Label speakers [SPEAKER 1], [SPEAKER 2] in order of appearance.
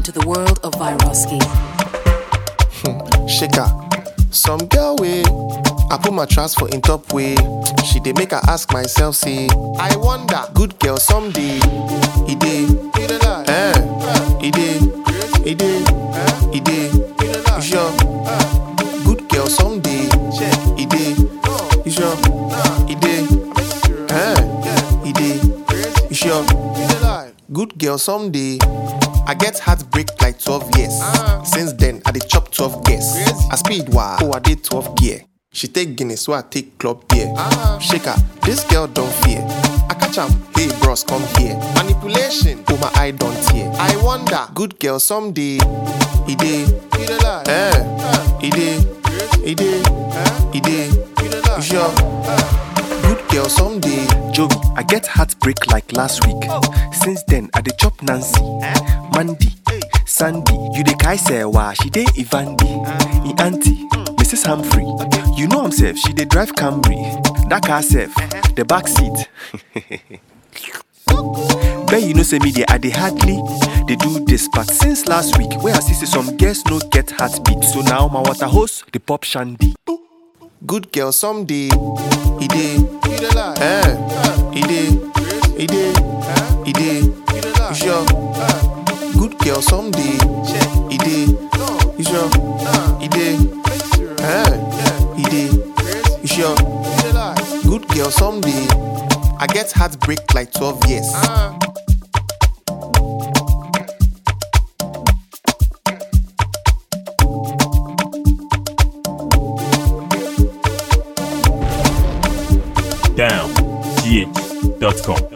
[SPEAKER 1] into the world of Viroski.
[SPEAKER 2] shaker. Some girl way, I put my trust for in top way. She dey make her ask myself, say, I wonder, good girl someday. He dey, eh? He dey, he dey, he dey. You sure? Good girl someday. He dey, you sure? He dey, eh? He dey, you sure? Good girl someday. I get heartbreak like 12 years. Since then, I dey chop 12 years. I speed wow, oh I did 12 gear. She take Guinness, so I take club beer. Shake her, this girl don't fear. I catch am, hey bros, come here. Manipulation, oh my eye don't tear. I wonder, good girl someday. He dey, eh? He dey, he dey, he dey. You sure? Good girl someday.
[SPEAKER 3] Joey, I get heartbreak like last week. Since then, I dey chop Nancy, Mandy, Sandy. You dey kai sewa, she dey Ivandi, e auntie, Mrs. Humphrey. You know himself, she dey drive Camry. That car self, the back seat. Bet you know say me dey I dey hardly dey do this, but since last week, where I see say some girls no get heartbeat, so now my water hose dey pop shandy.
[SPEAKER 2] Good girl someday. He dey, eh? He dey, he dey, he dey. You sure? Good girl someday. He dey, you sure? He dey, eh? He dey, you sure? Good girl someday. I get heartbreak like 12 years.
[SPEAKER 4] downgh.com.